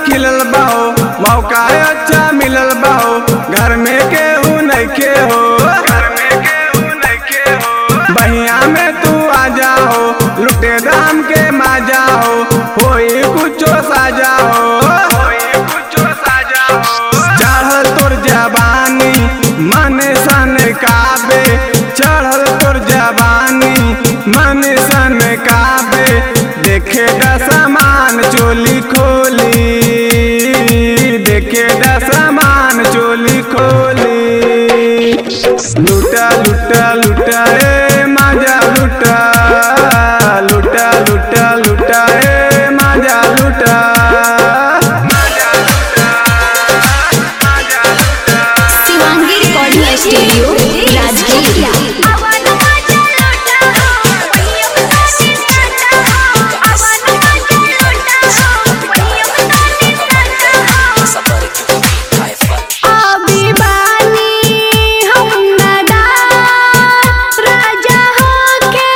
खिलल बाहो मौका अच्छा मिलल बाहो घर में केहू नइखे हो घर में केहू नइखे हो बहिया में तू आ जाओ लुटे दाम के माजा हो होई कुछो साजा हो होई कुछो साजा हो चढ़ल तोर जवानी मन सन काबे चढ़ल तोर जवानी मन सन काबे देखे द सामान चोली खोली देखे द सामान चोली खोली लुटा लुटा लुटा ए माजा लुटा लुटा लुटा लुटा ए माजा लुटा शिवांगी रिकॉर्डिंग स्टूडियो राजगीर अभी बानी हम नदान राजा होके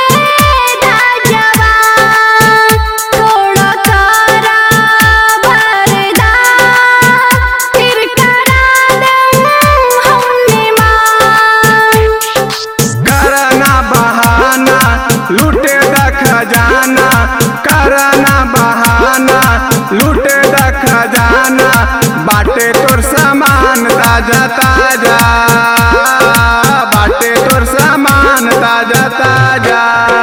राजवान थोड़ा करा भरदा फिर करा दे हमने मान करना बहाना लूटे द खजाना करना बहाना लूटे द खजाना बाटे तोर सामान ताजा ताजा बाटे तोर सामान ताजा ताजा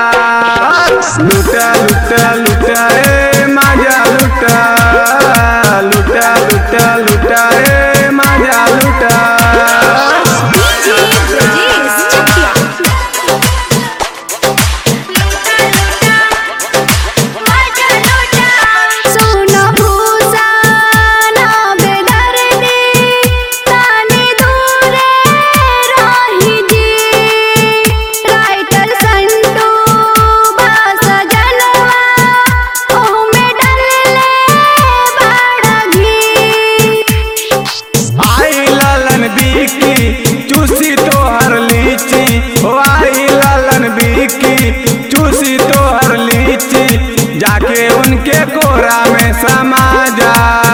लुटा लुटा लुटा ए माजा लुटा लुटा लुटा लुटा ए माजा लुटा डीजे ब्रजेश चकिया सुनो भूसा ना बेदर्दी ताने दूरे रही जी राइटर संटू बास जनवा ओह में डलले बड़ा घी आई लालन बीकी चूसी तोहर लीची ओ आई लालन बीकी चूसी तोहर लीची जाके उनके कोरा में समा जा